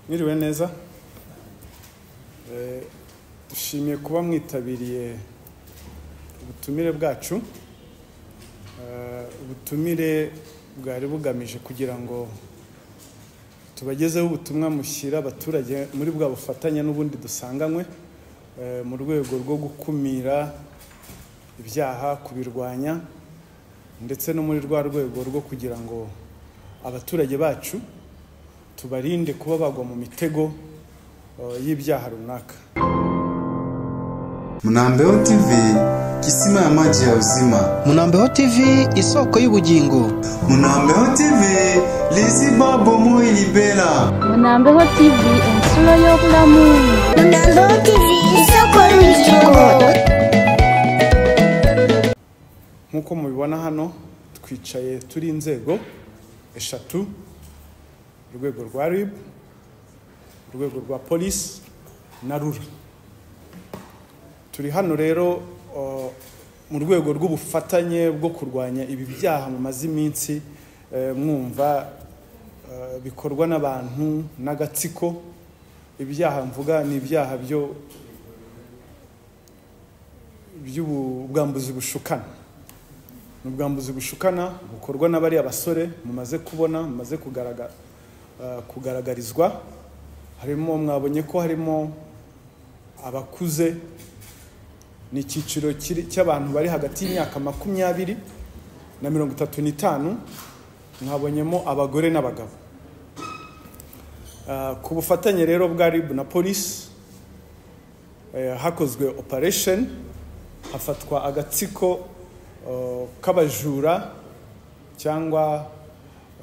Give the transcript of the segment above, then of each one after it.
mwiriwe neza Eh, dushimiye kuba mwitabiriye ubutumire bwacu Eh, ubutumire bwari bugamije kugira ngo tubagezeho ubutumwa mushyira abaturage muri bwa bufatanye n'ubundi dusanganywe eh, mu rwego rwo gukumira ibyaha kubirwanya ndetse no muri rwa rwego rwo kugira ngo abaturage bacu tubarinde kuba bagwa mu mitego eh, y'ibyaha runaka Mnaambeo TV, kisima ya maji ya uzima. Munambeho TV isoko y'ubugingo. Mnaambeo TV, liziba bomoyi libela. Munambeho TV ensolo y'obulamu Munambeho TV isoko y'ubugingo nk'uko mubibona hano twicaye turi inzego eshatu urwego rwa rib urwego rwa polisi na rura turi hano rero eh, mu rwego rw'ubufatanye bwo kurwanya ibi byaha mumaze iminsi eh, mwumva eh, bikorwa n'abantu n'agatsiko ibyaha mvuga ni ibyaha byo by'ubwambuzi bushukana ni ubwambuzi bushukana bukorwa n'abari abasore mumaze kubona mumaze kugaragara eh, kugaragarizwa harimo mwabonye ko harimo abakuze ni icyiciro kiri- cy'abantu bari hagati y'imyaka makumyabiri na mirongo itatu n'itanu mwabonyemo abagore n'abagabo Eh, ku bufatanye rero bwa rib na polisi eh, hakozwe operation hafatwa agatsiko eh, k'abajura cyangwa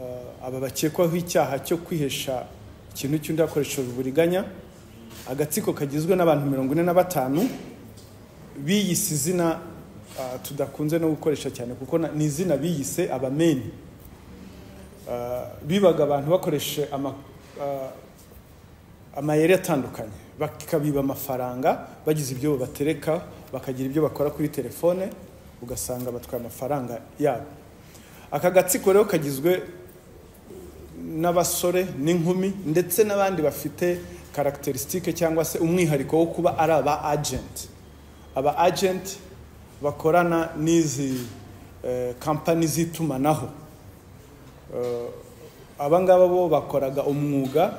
eh, aba bakekwaho icyaha cyo kwihesha ikintu cy'undi hakoreshejwe uburiganya agatsiko kagizwe n'abantu mirongo ine na batanu biyise izina ah, tudakunze no gukoresha cyane kuko na- ni izina biyise abameni Ah, bibaga abantu bakoresha ama- ah, amayeri atandukanye bakabiba amafaranga bagize ibyo batereka bakagira ibyo bakora kuri telefone ugasanga batwaye amafaranga yabo aka gatsiko rero kagizwe n'abasore n'inkumi ndetse n'abandi bafite karagiterisitike cyangwa se umwihariko wo kuba ari aba agenti aba agenti bakorana n'izi eh, kampani z'itumanaho Eh, aba ngaba bo bakoraga umwuga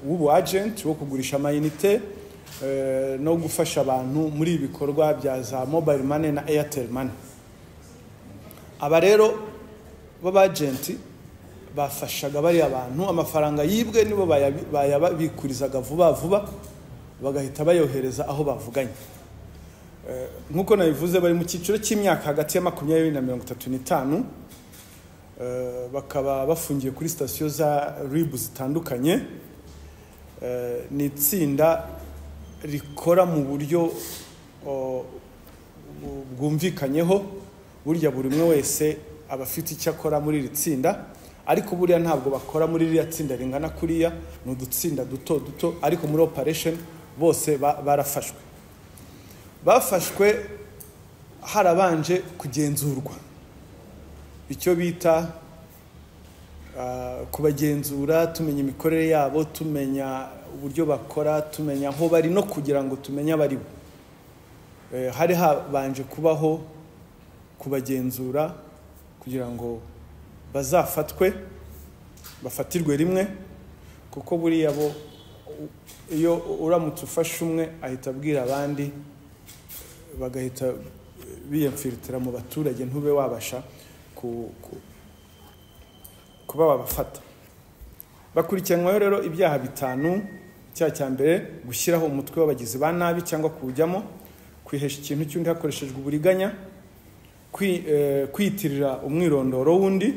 w'ubu agenti wo kugurisha amayinite eh, no gufasha abantu muri ibi bikorwa bya za mobile money na airtel money aba rero b'abagenti bafashaga bariya bantu amafaranga yibwe nibo bayabi- bayabikurizaga vuba vuba bagahita bayohereza aho bavuganye Eh, nk'uko nabivuze bari mu cyiciro cy'imyaka hagati ya makumyabiri na mirongo itatu n'itanu Eh, bakaba bafungiye kuri sitasiyo za ribu zitandukanye Eh, ni itsinda rikora mu buryo o, bu- bwumvikanyeho burya buri umwe wese aba afite icyo akora muri iri tsinda ariko buriya ntabwo bakora muri ririya tsinda ringana kuriya ni udutsinda duto duto ariko muri operation bose ba- barafashwe bafashwe harabanje kugenzurwa icyo bita ah, kubagenzura tumenya imikorere yabo tumenya uburyo bakora tumenya aho bari no kugira ngo tumenye abari bo Eh, hari habanje kubaho kubagenzura kugira ngo bazafatwe bafatirwe rimwe kuko buriya bo u- iyo uramutse ufashe umwe ahita abwira abandi bagahita biyamfiritira mu baturage ntube wabasha ku- ku- kuba wabafata bakurikiranyweho rero ibyaha bitanu icyaha cya mbere gushyiraho umutwe w'abagizi ba nabi cyangwa kuwujyamo kwihesha ikintu cy'undi hakoreshejwe uburiganya kwi- eh, kwiyitirira umwirondoro w'undi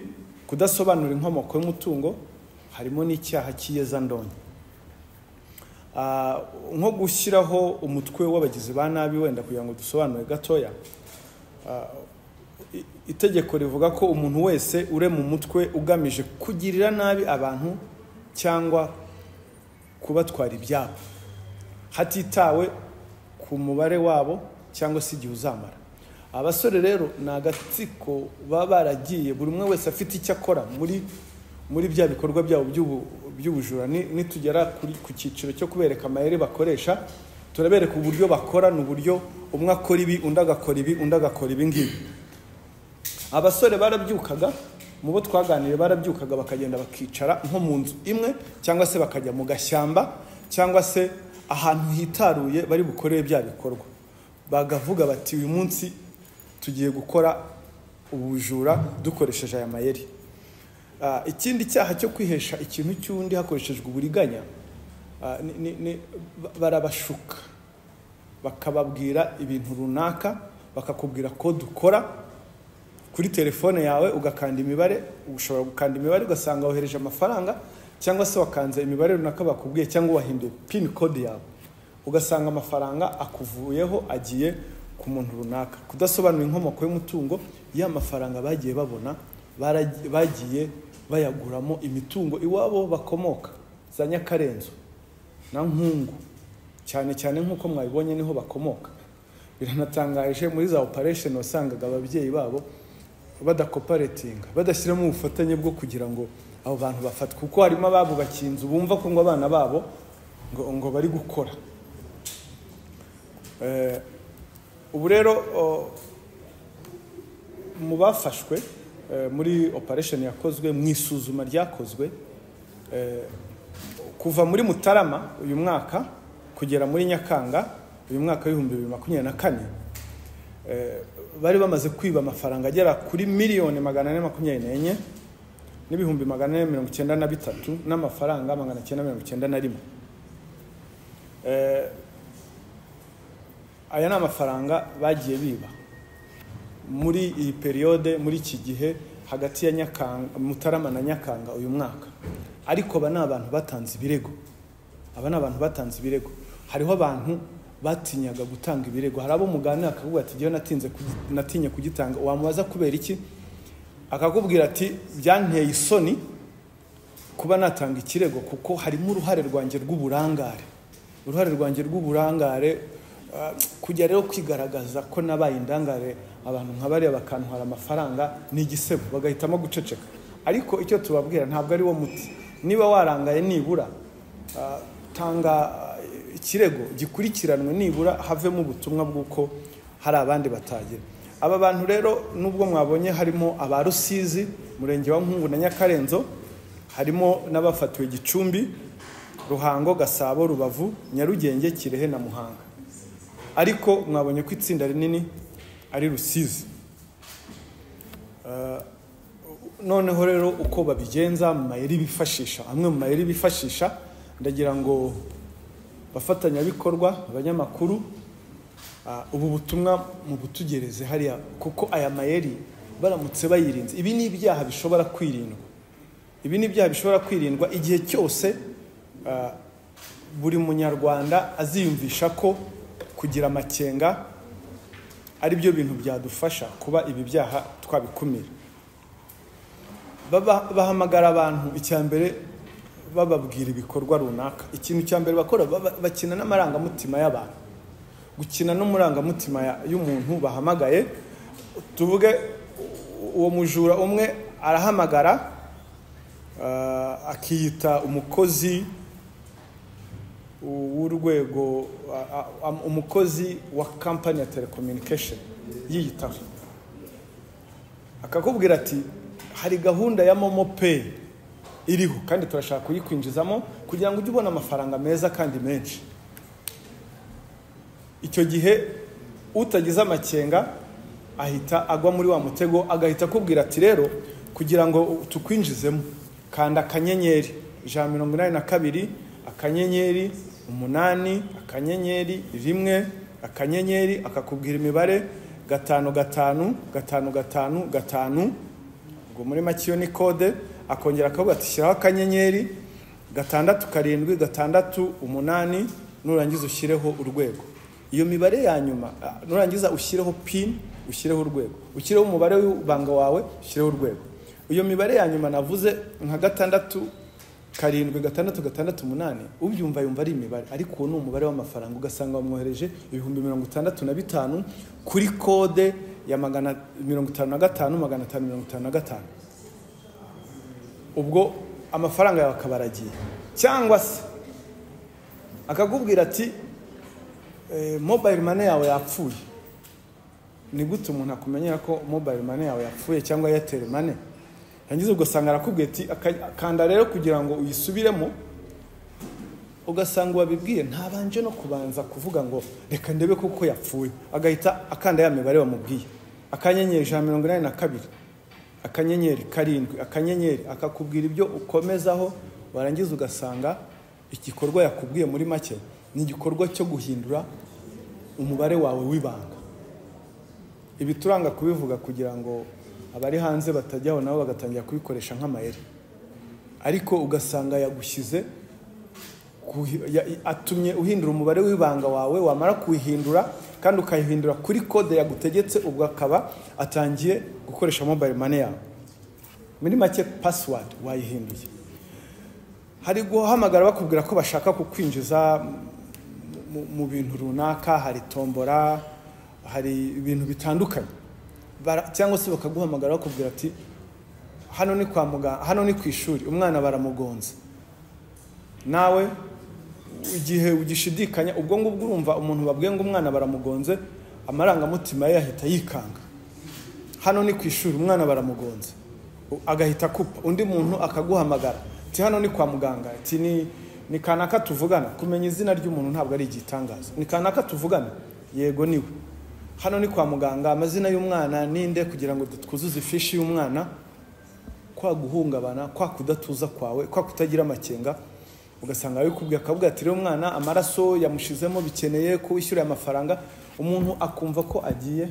kudasobanura inkomoko y'umutungo harimo n'icyaha cy'iyezandonke Ah, nko gushyiraho umutwe w'abagizi ba nabi wenda kugira ngo dusobanure gatoya ah, i- itegeko rivuga ko umuntu wese urema umutwe ugamije kugirira nabi abantu cyangwa kubatwara ibyabo hatitawe ku mubare wabo cyangwa se igihe uzamara abasore rero ni agatsiko baba baragiye buri umwe wese afite icyo akora muri muri bya bikorwa byabo by'ubu- by'ubujura ni- nitugera kuri- ku cyiciro cyo kubereka amayeri bakoresha turabereka uburyo bakora ni uburyo umwe akora ibi undi agakora ibi undi agakora ibi ngibi abasore barabyukaga mu bo twaganiriye barabyukaga bakagenda bakicara nko mu nzu imwe cyangwa se bakajya mu gashyamba cyangwa se ahantu hitaruye bari bukorere bya bikorwa bagavuga bati uyu munsi tugiye gukora ubujura dukoresheje aya mayeri Ah, ikindi cyaha cyo kwihesha ikintu cy'undi hakoreshejwe uburiganya ah, ni- ni- ni- ba- barabashuka bakababwira ibintu runaka bakakubwira ko dukora kuri telefone yawe ugakanda imibare ushobora gukanda imibare ugasanga wohereje amafaranga cyangwa se wakanze imibare runaka bakubwiye cyangwa wahinduye pin code yawe ugasanga amafaranga akuvuyeho agiye ku muntu runaka kudasobanura inkomoko y'umutungo ya mafaranga bagiye babona baragi- bagiye bayaguramo imitungo iwabo bakomoka za nyakarenzo na nkungu cyane cyane nk'uko mwabibonye niho bakomoka biranatangaje muri za operation wasangaga ababyeyi babo badakoperatinga badashyiramo ubufatanye bwo kugira ngo abo bantu bafatwe kuko harimo ababubakiye inzu bumva ko ngo abana babo ngo, ngo bari gukora Eh, ubu rero o, mu bafashwe eh, muri operation yakozwe mu isuzuma ryakozwe eh, kuva muri mutarama uyu mwaka kugera muri nyakanga uyu mwaka w'ibihumbi bibiri makumyabiri na kane eh, bari bamaze kwiba amafaranga agera kuri miliyoni magana ane makumyabiri n'enye n'ibihumbi magana ane mirongo icyenda na bitatu n'amafaranga magana cyenda mirongo icyenda na rimwe Eh, aya ni amafaranga bagiye biba muri iyi periyode muri iki gihe hagati ya nyakanga mutarama na nyakanga uyu mwaka ariko aba ni abantu batanze ibirego aba ni abantu batanze ibirego hariho abantu batinyaga gutanga ibirego hari abo muganira akavuga ati jyewe natinze kugi- natinye kugitanga wamubaza kubera iki akakubwira ati byanteye isoni kuba natanga ikirego kuko harimo uruhare rwanjye rw'uburangare uruhare rwanjye rw'uburangare ah, kujya rero kwigaragaza ko nabaye indangare abantu nka bariya bakantwara amafaranga ni igisebo bagahitamo guceceka ariko icyo tubabwira ntabwo ari wo muti niba warangaye nibura ah, tanga ah, ikirego gikurikiranwe nibura havemo ubutumwa bw'uko hari abandi batagera aba bantu rero nubwo mwabonye harimo aba rusizi umurenge wa nkungu na nyakarenzo harimo n'abafatiwe gicumbi ruhango gasabo rubavu nyarugenge kirehe na muhanga ariko mwabonye ko itsinda rinini ari rusizi Eh, noneho rero uko babigenza mu mayeri bifashisha amwe mu mayeri bifashisha ndagira ngo bafatanyabikorwa abanyamakuru ah, ubu butumwa mu butugereze hariya kuko aya mayeri baramutse bayirinze ibi ni ibyaha bishobora kwirindwa ibi ni ibyaha bishobora kwirindwa igihe cyose ah, buri munyarwanda aziyumvisha ko kugira amakenga ari byo bintu byadufasha kuba ibi byaha twabikumira Baba- bahamagara abantu icya mbere bababwira ibikorwa runaka ikintu cya mbere bakora baba- bakina n'amarangamutima y'abantu gukina n'umurangamutima ya- y'umuntu bahamagaye tuvuge u- uwo mujura umwe arahamagara Ah, akiyita umukozi w'urwego ah, ah, umukozi wa kampani ya telecommunication yiyitaho akakubwira ati hari gahunda ya momo pay iriho kandi turashaka kuyikwinjizamo kugira ngo ujye ubona amafaranga meza kandi menshi icyo gihe utagize amakenga ahita agwa muri wa mutego agahita akubwira ati rero kugira ngo tukwinjizemo kanda akanyenyeri ijana na mirongo inani na kabiri akanyenyeri umunani akanyenyeri rimwe akanyenyeri akakubwira imibare gatanu gatanu gatanu gatanu gatanu ubwo muri make iyo ni kode akongera akavuga ati shyiraho akanyenyeri gatandatu karindwi gatandatu umunani nurangiza ushyireho urwego iyo mibare ya nyuma ah, nurangiza ushyireho pin ushyireho urwego ushyireho umubare w'ibanga wawe ushyireho urwego iyo mibare ya nyuma navuze nka gatandatu karindwi gatandatu gatandatu umunani ubyumva yumva ari imibare ariko uwo ni umubare w'amafaranga ugasanga wamwohereje ibihumbi mirongo itandatu na bitanu kuri kode ya magana mirongo itanu na gatanu magana atanu mirongo itanu na gatanu ubwo amafaranga yawe akaba aragiye cyangwa se akakubwira ati eh, mobile money yawe yapfuye ni gute umuntu akumenyera ko mobile money yawe yapfuye cyangwa airtel money yangize ugasanga arakubwiye ati "Aka- kanda rero kugira ngo uyisubiremo ugasanga wabibwiye ntabanje no kubanza kuvuga ngo reka ndebe kuko yapfuye agahita akanda ya mibare bamubwiye akanyenyeri ijana na mirongo inani na kabiri akanyenyeri karindwi akanyenyeri akakubwira ibyo ukomezaho warangiza ugasanga igikorwa yakubwiye muri make ni igikorwa cyo guhindura umubare wawe w'ibanga ibi turanga kubivuga kugira ngo abari hanze batajyaho nabo bagatangira kubikoresha nk'amayeri ariko ugasanga yagushyize kuhi- ya- atumye uhindura umubare w'ibanga wawe wamara kuwuhindura kandi ukayihindura kuri kode yagutegetse ubwo akaba atangiye gukoresha mobile money yawe muri make password wayihinduye hari guhamagara bakubwira ko bashaka kukwinjiza mu- mu bintu runaka hari tombora hari ibintu bitandukanye Bara- cyangwa se bakaguhamagara bakubwira ati hano ni kwa muganga hano ni ku ishuri umwana baramugonze nawe igihe ugishidikanya ubwo ngubwo urumva umuntu babwiye ngo umwana baramugonze amarangamutima ye ahita yikanga hano ni ku ishuri umwana baramugonze U- agahita akupa undi muntu akaguhamagara ti hano ni kwa muganga ti ni ni kanaka tuvugana kumenya izina ry'umuntu ntabwo ari igitangaza ni kanaka tuvugana yego niwe hano ni kwa muganga amazina y'umwana ninde kugira ngo twuzuze ifishi y'umwana kwa guhungabana kwa kudatuza kwawe kwa kutagira amakenga ugasanga abikubwiye akavuga ati rero umwana amaraso yamushizemo bikeneye ko wishyura amafaranga umuntu akumva ko agiye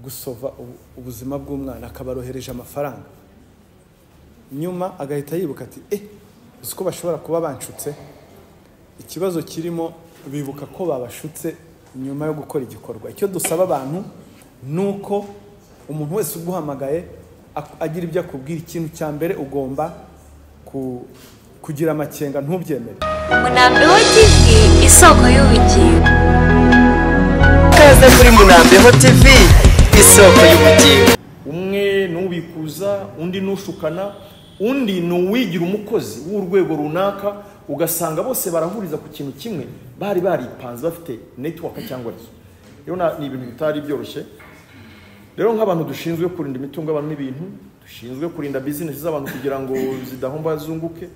gusova ubu- ubuzima bw'umwana akabarohereje amafaranga nyuma agahita yibuka ati eh uzi ko bashobora kuba banshutse ikibazo kirimo bibuka ko babashutse nyuma yo gukora igikorwa icyo dusaba abantu ni uko umuntu wese uguhamagaye ak- agira ibyo akubwira ikintu cya mbere ugomba ku- kugira amakenga ntubyemere Munambeho TV isoko y'ubugingo. Kaze kuri Munambeho TV isoko y'ubugingo. umwe ni ubikuza undi ni ushukana undi ni uwigira umukozi w'urwego runaka ugasanga bose barahuriza ku kintu kimwe bari baripanze bafite netiwaka cyangwa ryo rero na- ni ibintu bitari byoroshye rero nk'abantu dushinzwe kurinda imitungo y'abantu n'ibintu dushinzwe kurinda bizinesi z'abantu kugira ngo zidahomba zunguke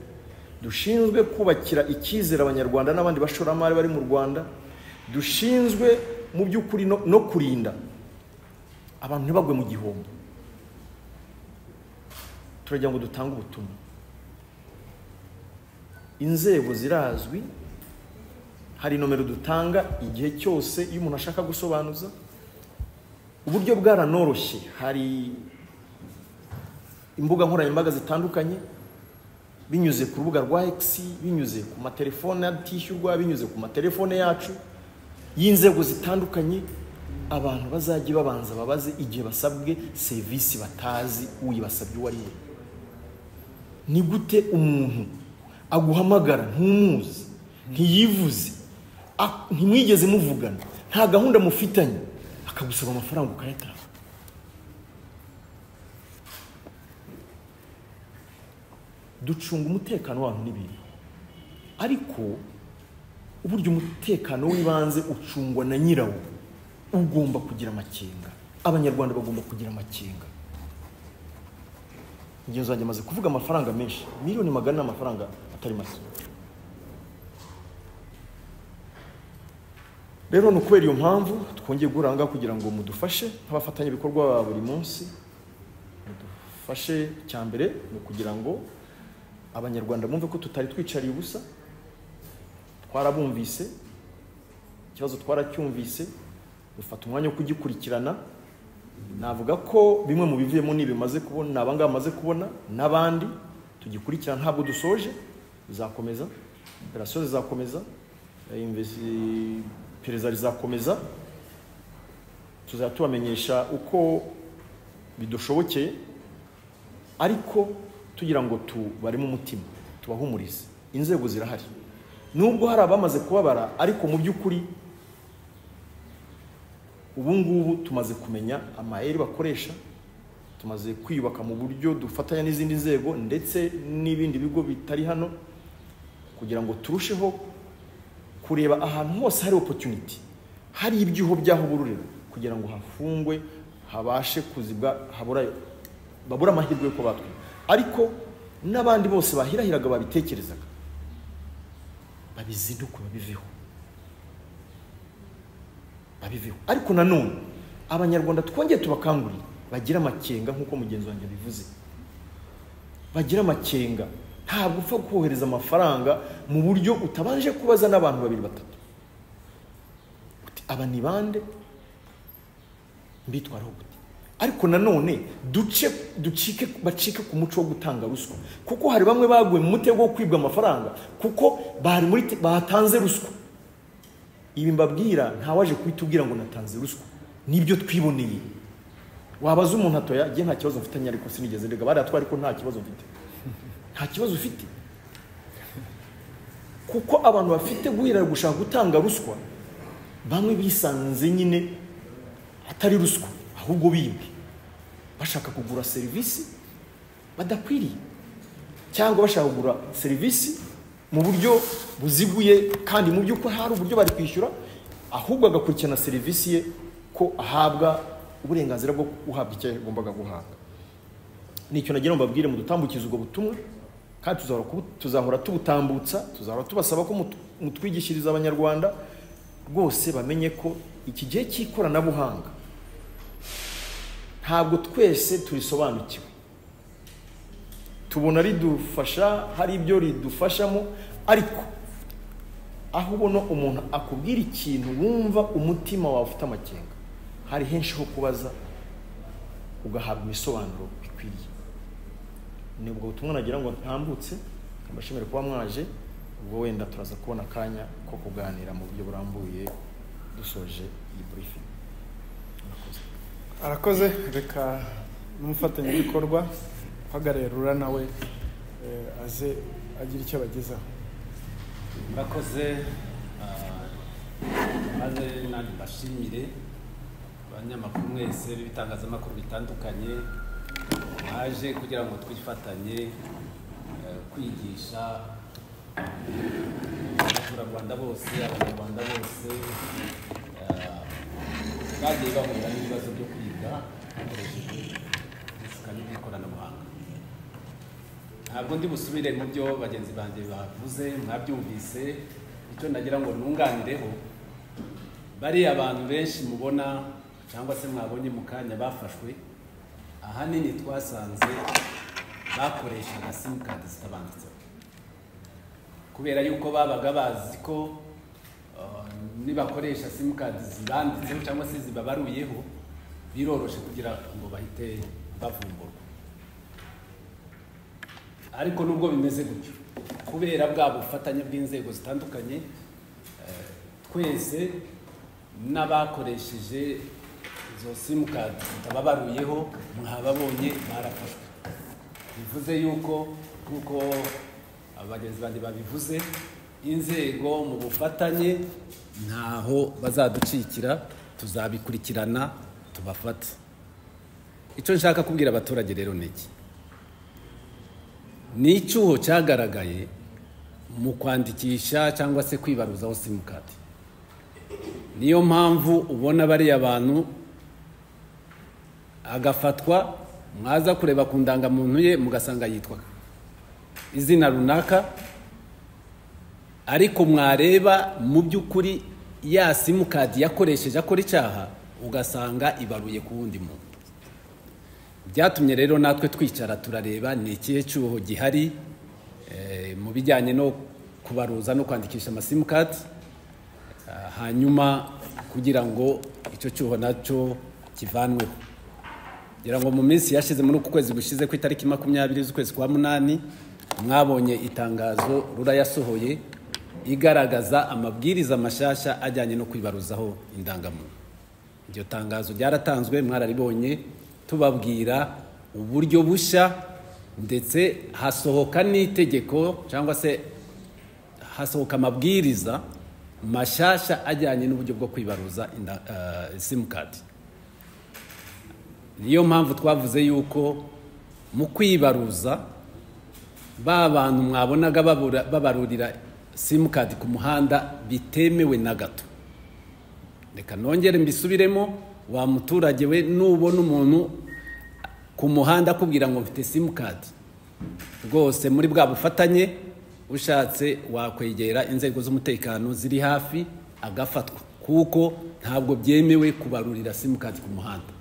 dushinzwe kubakira icyizere abanyarwanda n'abandi bashoramari bari mu rwanda dushinzwe mu by'ukuri no- no kurinda abantu ntibagwe mu gihombo turagira ngo dutange ubutumwa inzego zirazwi hari nomero dutanga igihe cyose iyo umuntu ashaka gusobanuza uburyo bwaranoroshye hari imbuga nkoranyambaga zitandukanye binyuze ku rubuga rwa X binyuze ku matelefone atishyurwa binyuze ku matelefone yacu y'inzego zitandukanye abantu bazajya babanza babaze igihe basabwe serivisi batazi uyibasabye uwo ari we ni gute umuntu aguhamagara ntumuzi ntiyivuze a- ntimwigeze muvugana nta gahunda mufitanye akagusaba amafaranga ukayatanga ducunga umutekano w'abantu n'ibintu ariko uburyo umutekano w'ibanze ucungwa na nyirawo ugomba kugira amakenga abanyarwanda bagomba kugira amakenga ingenzi wanjye amaze kuvuga amafaranga menshi miliyoni magana ni amafaranga atari make rero ni ukubera iyo mpamvu twongeye guhura aha ngaha kugira ngo mudufashe nk'abafatanyabikorwa ba buri munsi mudufashe cya mbere ni ukugira ngo abanyarwanda bumve ko tutari twicariye ubusa twarabumvise ikibazo twaracyumvise dufata umwanya wo kugikurikirana navuga ko bimwe mu bivuyemo ni bimaze kubona abangaba bamaze kubona n'abandi tugikurikirana ntabwo dusoje bizakomeza operasiyo zizakomeza eh, investi- iperereza rizakomeza tuzajya tubamenyesha uko bidushobokeye ariko tugira ngo tubaremo umutima tubahumurize inzego zirahari nubwo hari abamaze kubabara ariko mu by'ukuri ubu ngubu tumaze kumenya amayeri bakoresha tumaze kwiyubaka mu buryo dufatanya n'izindi nzego ndetse n'ibindi bigo bitari hano kugira ngo turusheho kureba ahantu hose hari opportunity hari ibyuho byaho bururiro kugira ngo hafungwe habashe kuzibwa habura babura amahirwe yo kubatwa ariko n'abandi bose bahirahiraga babitekerezaga babizinduke babiveho babiveho ariko nanone abanyarwanda twongeye tubakangurire bagira amakenga nk'uko mugenzi wanjye abivuze bagira amakenga ntabwo upfa kohereza amafaranga mu buryo utabanje kubaza n'abantu babiri batatu uti aba ni bande mbitwaraho gute ariko nanone duce ducike bacike ku muco wo gutanga ruswa kuko hari bamwe baguye mu mutego wo kwibwa amafaranga kuko bari muri te- batanze ruswa ibi mbabwira ntawaje kuhita ubwira ngo natanze ruswa nibyo twiboneye wabaza umuntu atoya njye nta kibazo mfitanye ariko sinigeze ndega bariya twari ko nta kibazo mfite nta kibazo ufite kuko abantu bafite guhera gushaka gutanga ruswa bamwe bisanze nyine atari ruswa ahubwo bibwe bashaka kugura serivisi badakwiriye cyangwa bashaka kugura serivisi mu buryo buziguye kandi mu by'ukuri hari uburyo bari kwishyura ahubwo agakurikirana serivisi ye ko ahabwa uburenganzira bwo guhabwa icyo yagombaga guhabwa nicyo nagira ngo mbabwire mudutambukize ubwo butumwa kandi tuzahora kubu- tuzahora tubutambutsa tuzahora tubasaba ko mutu- mutwigishiriza abanyarwanda rwose bamenye ko iki gihe cy'ikoranabuhanga ntabwo twese turisobanukiwe tubona ridufasha hari ibyo ridufashamo ariko aho ubona umuntu akubwira ikintu wumva umutima wawe ufite amakenga hari henshi ho kubaza ugahabwa ibisobanuro bikwiriye ni ubwo butumwa nagira ngo ntambutse mbashimire kuba mwaje ubwo wenda turaza kubona akanya ko kuganira mu buryo burambuye dusoje iyi briefing arakoze reka n'umufatanyabikorwa uhagarariye rura nawe eh, aze agira icyo abagezaho murakoze ah, maze nanjye mbashimire abanyamakuru mwese b'ibitangazamakuru bitandukanye mwaje kugira ngo twifatanye eh, kwigisha abaturarwanda bose abanyarwanda bose ah, bagiye bahura n'ibibazo byo kwiga hakoreshejwe isikani ry'ikoranabuhanga ntabwo ndi busubire mu byo bagenzi banjye bavuze mwabyumvise icyo nagira ngo nunganireho bariya abantu benshi mubona cyangwa se mwabonye mu kanya bafashwe ahanini twasanze bakoreshaga simukadi zitabanditseho kubera yuko babaga bazi ko uh, nibakoresha simukadi zibanditseho cyangwa se zibabaruyeho biroroshe kugira ngo bahite bavumburwa ariko nubwo bimeze gutyo kubera bwa bufatanye bw'inzego zitandukanye eh, twese n'abakoresheje izo simukadi zitababaruyeho mwababonye barafashwe bivuze yuko nk'uko abagenzi banjye babivuze inzego mu bufatanye ntaho bazaducikira tuzabikurikirana tubafate icyo nshaka kubwira abaturage rero ni iki ni icyuho cyagaragaye mu kwandikisha cyangwa se kwibaruzaho simukadi niyo mpamvu ubona bariya bantu agafatwa mwaza kureba ku ndangamuntu ye mugasanga yitwa izina runaka ariko mwareba mu by'ukuri ya simukadi yakoresheje akora icyaha ugasanga ibaruye ku wundi muntu byatumye rero natwe twicara turareba ni ikihe cyuho gihari eh, mu bijyanye no kubaruza no kwandikisha amasimukadi hanyuma kugira ngo icyo cyuho nacyo kivanweho kugira ngo mu minsi yashize muri uku kwezi gushize ku itariki makumyabiri z'ukwezi kwa munani mwabonye itangazo rura yasohoye igaragaza amabwiriza mashyashya ajyanye no kwibaruzaho indangamuntu iryo tangazo ryaratanzwe mwararibonye tubabwira uburyo bushya ndetse hasohoka n'itegeko cyangwa se hasohoka amabwiriza mashyashya ajyanye n'uburyo bwo kwibaruza inda- eh, simukadi niyo mpamvu twavuze yuko mu kwibaruza ba bantu mwabonaga babura- babarurira simukadi ku muhanda bitemewe na gato reka nongere mbisubiremo wa muturage we nubona umuntu ku muhanda akubwira ngo mfite simukadi rwose muri bwa bufatanye ushatse wakwegera inzego z'umutekano ziri hafi agafatwa kuko ntabwo byemewe kubarurira simukadi ku muhanda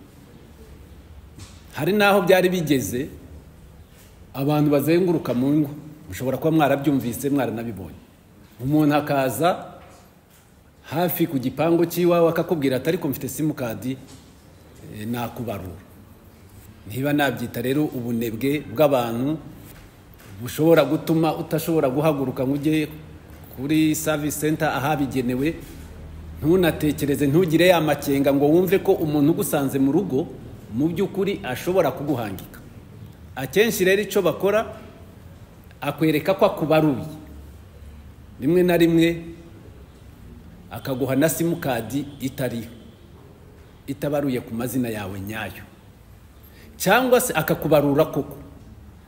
hari n'aho byari bigeze abantu bazenguruka mu ngo mushobora kuba mwarabyumvise mwaranabibonye umuntu akaza hafi ku gipangu cy'iwawe akakubwira ati ariko mfite simukadi eh, nakubarura niba nabyita rero ubunebwe bw'abantu bushobora gutuma utashobora guhaguruka ngo ujye kuri savisi senta ahabigenewe ntunatekereze ntugire ya makenga ngo wumve ko umuntu ugusanze mu rugo mu by'ukuri ashobora kuguhangika akenshi rero icyo bakora akwereka ko akubaruye rimwe na rimwe akaguha na simukadi itariyo itabaruye ku mazina yawe nyayo cyangwa se akakubarura koko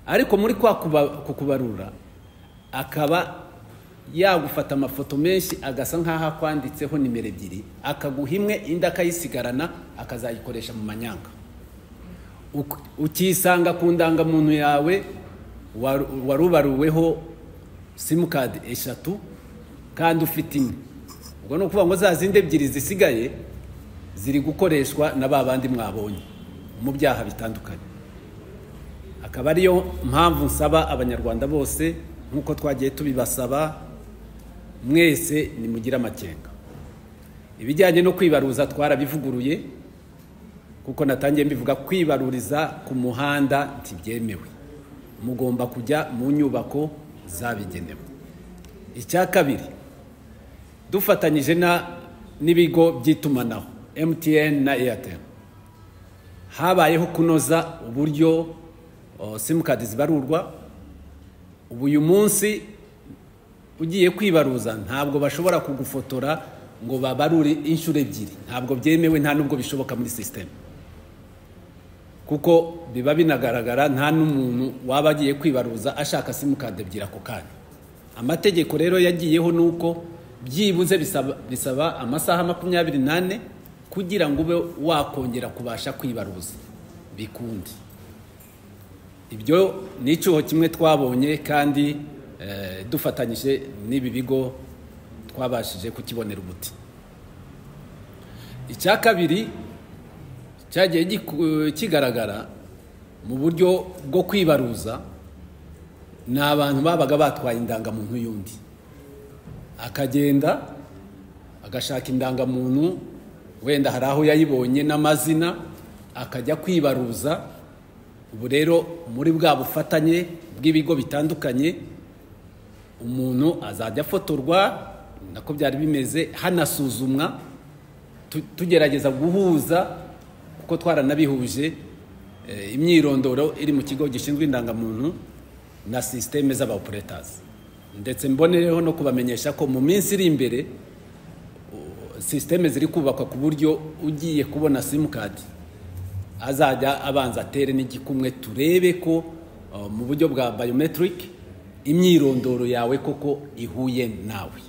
ariko muri kwa kuba- kukubarura akaba yagufata amafoto menshi agasa nk'aho akwanditseho nimero ebyiri akaguha imwe indi akayisigarana akazayikoresha mu manyanga Uk- ukisanga ku ndangamuntu yawe waru- warubaruweho simukadi eshatu kandi ufite imwe ubwo ni ukuvuga ngo za zindi ebyiri zisigaye ziri gukoreshwa na ba bandi mwabonye mu byaha bitandukanye akaba ariyo mpamvu nsaba abanyarwanda bose nk'uko twagiye tubibasaba mwese nimugire amakenga ibijyanye no kwibaruza twarabivuguruye kuko natangiye mbivuga kwibaruriza ku muhanda ntibyemewe mugomba kujya mu nyubako zabigenewe icya kabiri dufatanyije na n'ibigo by'itumanaho MTN na Airtel habayeho kunoza uburyo o, simukadi zibarurwa ubu uyu munsi ugiye kwibaruza ntabwo bashobora kugufotora ngo babarure inshuro ebyiri ntabwo byemewe nta nubwo bishoboka muri sisiteme kuko biba binagaragara nta n'umuntu waba agiye kwibaruza ashaka simukadi ebyiri ako kanya amategeko rero yagiyeho ni uko byibuze bisaba, bisaba amasaha makumyabiri n'ane kugira ngo ube wakongera kubasha kwibaruza bikundi ibyo ni icyuho kimwe twabonye kandi eh, dufatanyije n'ibi bigo twabashije kukibonera umuti icya kabiri cyagiye giku- kigaragara mu buryo bwo kwibaruza ni abantu babaga batwaye indangamuntu y'undi akagenda agashaka indangamuntu wenda hari aho yayibonye n'amazina akajya kwibaruza ubu rero muri bwa bufatanye bw'ibigo bitandukanye umuntu azajya afotorwa nako byari bimeze hanasuzumwa tu- tugerageza guhuza kuko twaranabihuje eh, imyirondoro iri mu kigo gishinzwe indangamuntu na sisiteme z'abaoperatazi ndetse mbonereho no kubamenyesha ko mu minsi iri imbere o, sisiteme ziri kubakwa ku buryo ugiye kubona simukadi azajya abanza atere n'igikumwe turebe ko uh, mu buryo bwa biometric imyirondoro yawe koko ihuye nawe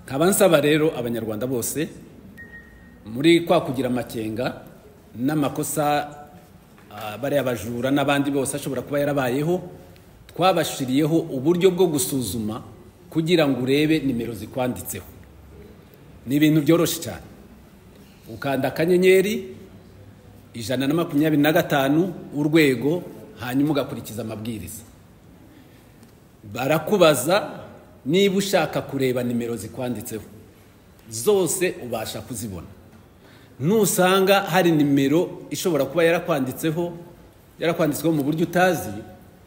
nkaba nsaba rero abanyarwanda bose muri kwa kugira amakenga n'amakosa uh, bariya bajura n'abandi bose ashobora kuba yarabayeho twabashiriyeho uburyo bwo gusuzuma kugira ngo urebe nimero zikwanditseho ni ibintu byoroshye cyane ukanda akanyenyeri ijana na makumyabiri na gatanu urwego hanyuma ugakurikiza amabwiriza barakubaza niba ushaka kureba nimero zikwanditseho zose ubasha kuzibona nusanga hari nimero ishobora kuba yarakwanditseho yarakwanditsweho mu buryo utazi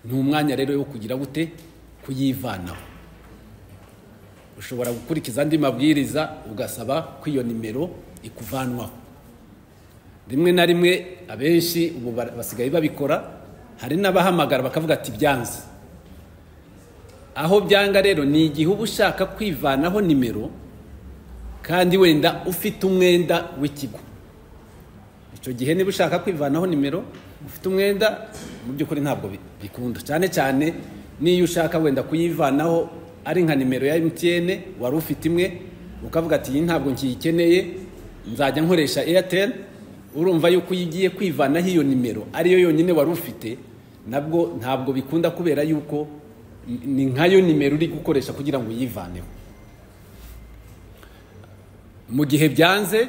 ni umwanya rero wo kugira gute kuyivanaho ushobora gukurikiza andi mabwiriza ugasaba ko iyo nimero ikuvanwaho rimwe na rimwe abenshi ubu ba- basigaye babikora hari n'abahamagara bakavuga ati byanze aho byanga rero ni igihe uba ushaka kwivanaho nimero kandi wenda ufite umwenda w'ikigo icyo gihe niba ushaka kwivanaho nimero ufite umwenda mu by'ukuri ntabwo bi- bikunda cyane cyane n'iyo ushaka wenda kuyivanaho ari nka nimero ya MTN wari ufite imwe ukavuga ati iyi ntabwo nkiyikeneye nzajya nkoresha Airtel urumva yuko iyo ugiye kwivanaho iyo nimero ariyo yonyine wari ufite nabwo ntabwo bikunda kubera yuko ni nkayo nimero uri gukoresha kugira ngo uyivaneho mu gihe byanze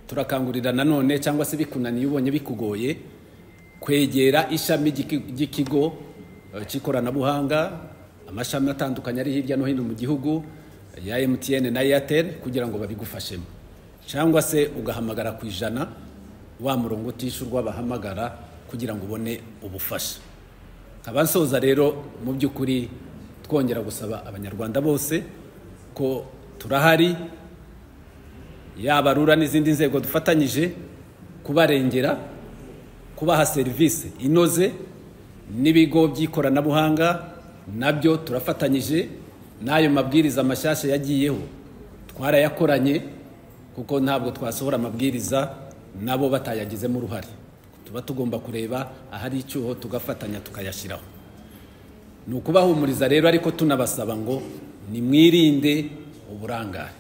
turakangurira nanone cyangwa se bikunaniye ubonye bikugoye kwegera ishami ry'iki- ry'ikigo eh, cy'ikoranabuhanga amashami atandukanye ari hirya no hino mu gihugu ya MTN na Airtel kugira ngo babigufashemo cyangwa se ugahamagara ku ijana wa murongo utishyurwa bahamagara kugira ngo ubone ubufasha abansoza rero mu by'ukuri twongera gusaba abanyarwanda bose ko turahari yaba rura n'izindi nzego dufatanyije kubarengera kubaha serivisi inoze n'ibigo by'ikoranabuhanga nabyo turafatanyije n'ayo mabwiriza mashyashya yagiyeho twarayakoranye kuko ntabwo twasohora amabwiriza nabo batayagizemo uruhare tuba tugomba kureba ahari icyuho tugafatanya tukayashyiraho ni ukubahumuriza rero ariko tunabasaba ngo nimwirinde uburangare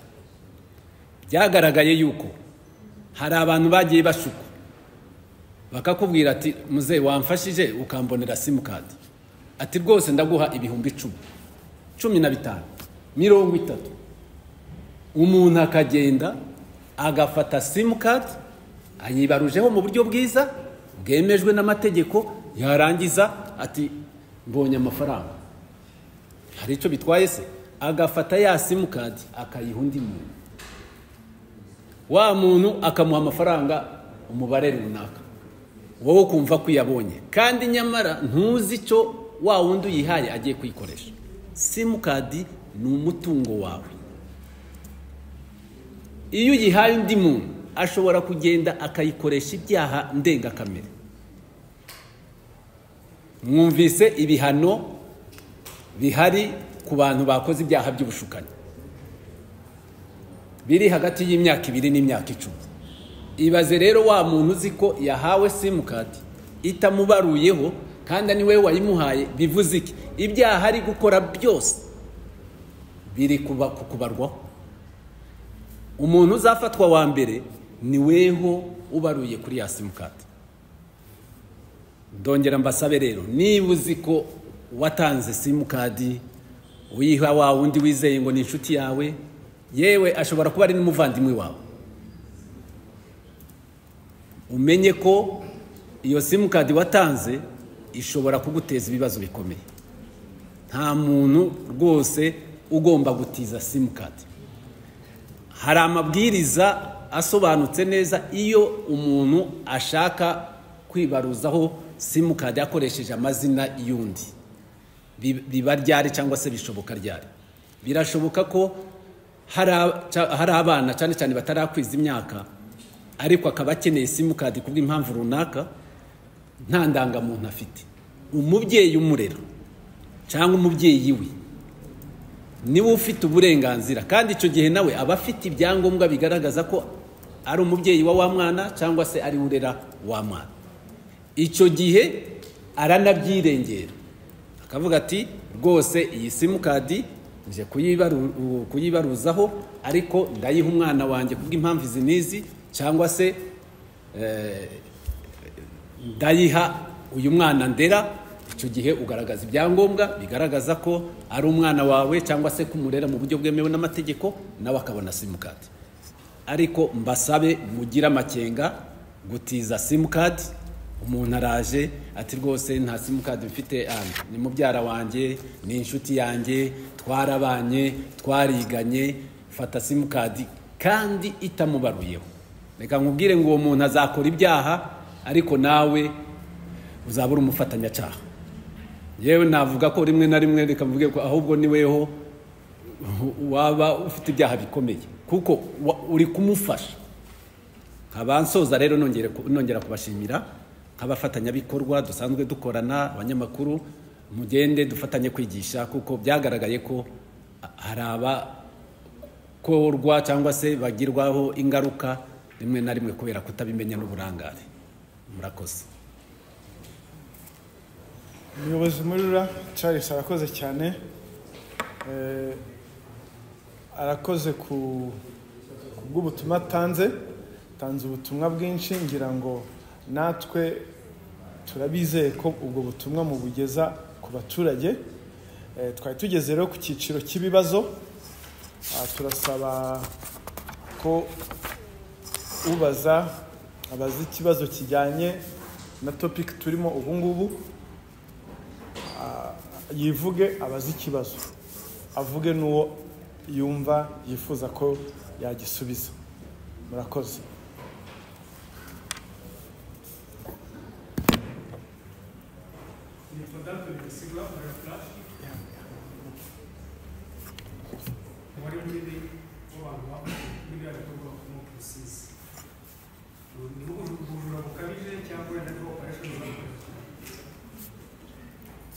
byagaragaye yuko hari abantu bagiye bashuka bakakubwira ati muzehe wamfashije ukambonera simukadi ati rwose ndaguha ibihumbi icumi cumi na bitanu mirongo itatu umuntu akagenda agafata simukadi ayibarujeho mu buryo bwiza bwemejwe n'amategeko yarangiza ati mbonye amafaranga hari icyo bitwaye se agafata ya simukadi akayiha undi muntu wa muntu akamuha amafaranga umubare runaka wowe ukumva ko uyabonye kandi nyamara ntuzi icyo wa wundi uyihaye agiye kuyikoresha simukadi ni umutungo wawe iyo uyihaye undi muntu ashobora kugenda akayikoresha ibyaha ndengakamere mwumvise ibihano bihari ku bantu bakoze ibyaha by'ubushukanyi biri hagati y'imyaka ibiri n'imyaka icumi ibaze rero wa muntu uzi ko yahawe simukadi itamubaruyeho kandi ni wowe wayimuhaye bivuze iki ibyaha ari gukora byose biri kuba- kukubarwaho umuntu uzafatwa wa mbere ni weho ubaruye kuri ya simukadi ndongera mbasabe rero niba uzi ko watanze simukadi uyiha wa wundi wizeye ngo ni inshuti yawe yewe ashobora kuba ari n'umuvandimwe wawe umenye ko iyo simukadi watanze ishobora kuguteza ibibazo bikomeye nta muntu rwose ugomba gutiza simukadi hari amabwiriza asobanutse neza iyo umuntu ashaka kwibaruzaho simukadi akoresheje amazina y'undi Bi- biba ryari cyangwa se bishoboka ryari birashoboka ko hari a- ca- hari abana cyane cyane batarakwiza imyaka ariko akaba akeneye simukadi kubw'impamvu runaka nta ndangamuntu afite umubyeyi umurera cyangwa umubyeyi we niwe ufite uburenganzira kandi icyo gihe nawe aba afite ibyangombwa bigaragaza ko ari umubyeyi wa wa mwana cyangwa se ari we urera wa mwana icyo gihe aranabyirengera akavuga ati rwose iyi simukadi nje kuyibaru- kuyibaruzaho ariko ndayiha umwana wanjye kubw'impamvu izi n'izi cyangwa se eh, ndayiha uyu mwana ndera icyo gihe ugaragaza ibyangombwa bigaragaza ko ari umwana wawe cyangwa se kumurera mu buryo bwemewe n'amategeko nawe akabona simukadi ariko mbasabe mugire amakenga gutiza simukadi umuntu araje ati rwose nta simukadi mfite hano ni mubyara wanjye ni inshuti yanjye twarabanye twariganye fata simukadi kandi itamubaruyeho reka nkubwire ngo uwo muntu azakora ibyaha ariko nawe uzaba uri umufatanyacyaha yewe navuga ko rimwe na rimwe reka mvuge ko ahubwo ni weho waba ufite ibyaha bikomeye kuko wa- uri kumufasha nkaba nsoza rero nongere ku- nongera kubashimira nk'abafatanyabikorwa dusanzwe dukorana abanyamakuru mugende dufatanye kwigisha kuko byagaragaye ko a- hari aba korwa cyangwa se bagirwaho ingaruka rimwe na rimwe kubera kutabimenya n'uburangare murakoze umuyobozi muri rura charles arakoze cyane Eh, arakoze ku ku bw'ubutumwa atanze atanze ubutumwa bwinshi ngira ngo natwe turabizeye ko ubwo butumwa mubugeza ku baturage Eh, twari tugeze rero ku cyiciro cy'ibibazo Ah, turasaba ko ubaza abaza ikibazo kijyanye na topic turimo ubu ngubu yivuge abaze ikibazo avuge n'uwo yumva yifuza ko yagisubiza murakoze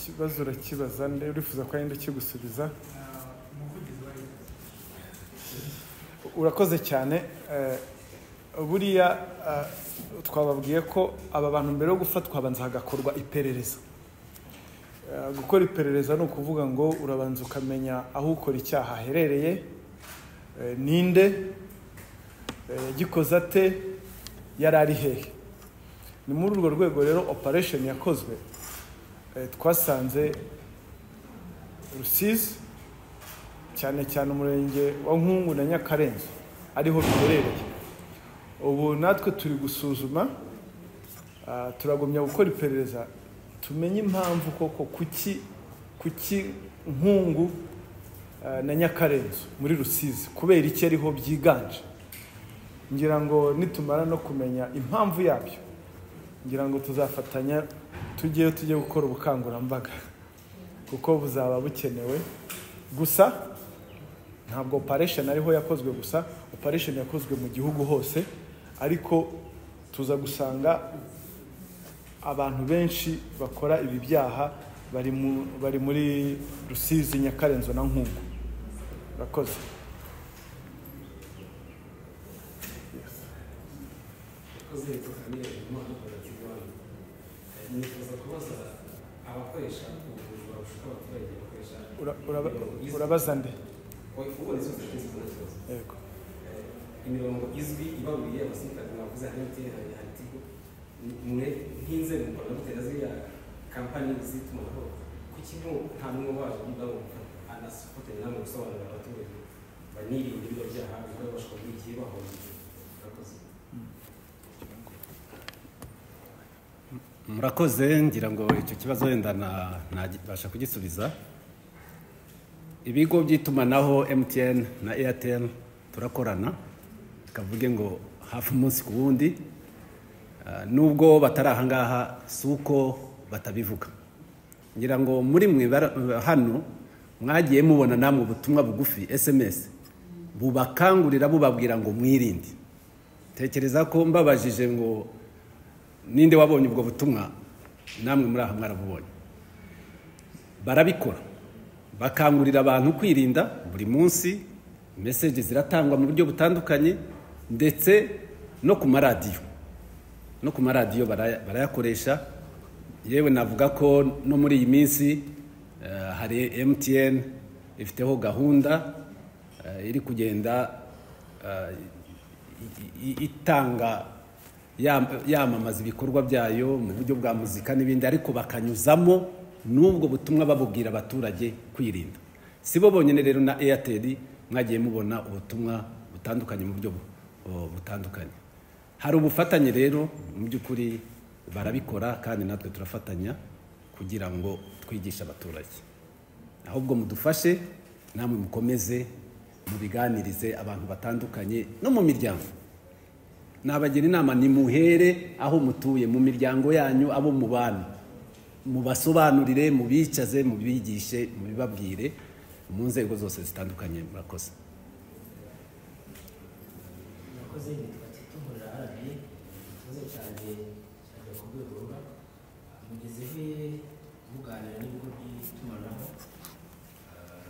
ikibazo urakibaza nde urifuza ko yenda kigusubiza urakoze cyane eh, buriya eh, twababwiye ko aba bantu mbere yo gufatwa habanza hagakorwa iperereza Eh, gukora iperereza ni ukuvuga ngo urabanza ukamenya aho ukora icyaha aherereye eh, ninde eh, yagikoze ate yari ari hehe ni muri urwo rwego rero operation yakozwe eh, twasanze rusizi cyane cyane umurenge wa nkungu na nyakarenzi ariho biherereye ubu natwe turi gusuzuma ah, turagumya gukora iperereza tumenye impamvu koko kuki kuki nkungu ah, na nyakarenzi muri rusizi kubera iki ariho byiganje ngira ngo nitumara no kumenya impamvu yabyo ngira ngo tuzafatanya tujyeyo tujye gukora ubukangurambaga kuko buzaba bukenewe gusa ntabwo operation ariho yakozwe gusa operation yakozwe mu gihugu hose ariko tuza gusanga abantu benshi bakora ibi byaha bari mu- bari muri rusizi nyakarenzo na nkungu urakoze Ura- uraba- urabaza nde yego imirongo izwi ibaruye abasirikare bavuze hari MTN hari hari Tigo mwe nk'inzego mukora mutera ziriya kampani zitumanaho kuki nko nta n'umwe waje niba wumva anasifatanya namwe gusobanurira abaturage banirinde ibyo byaha bikora bashobora muri igihe bahungiye murakoze murakoze ngira ngo icyo kibazo wenda na- nabasha kugisubiza ibigo by'itumanaho MTN na Airtel turakorana tukavuge ngo hafi umunsi ku wundi Ah, nubwo batari aha ngaha si uko batabivuga ngira ngo muri mwe bara- hano mwagiye mubona namwe ubutumwa bugufi SMS bubakangurira bubabwira ngo mwirinde tekereza ko mbabajije ngo ninde wabonye ubwo butumwa namwe muri aha mwarabubonye barabikora bakangurira abantu kwirinda buri munsi meseje ziratangwa mu buryo butandukanye ndetse no ku maradiyo no ku maradiyo baraya- barayakoresha yewe navuga ko no muri iyi minsi eh, hari emutiyeni ifiteho gahunda eh, iri kugenda eh, i- i- itanga yam- yamamaza ibikorwa byayo mu buryo bwa muzika n'ibindi ariko bakanyuzamo n'ubwo butumwa babubwira abaturage kwirinda si bo bonyine rero na eyateri mwagiye mubona ubutumwa butandukanye mu buryo bu- bu- butandukanye hari ubufatanye rero mu by'ukuri barabikora kandi natwe turafatanya kugira ngo twigishe abaturage ahubwo mudufashe namwe mukomeze mubiganirize abantu batandukanye no mu miryango nabagira inama nimuhere aho mutuye mu miryango yanyu abo mubana mubasobanurire mubicaze mubigishe mubibabwire mu nzego zose zitandukanye murakoze murakoze nitwa tito nkorera arabi ikibazo cyanjye cyajya ku rwego ruba mugezeho muganira n'ibigo by'itumanaho ah,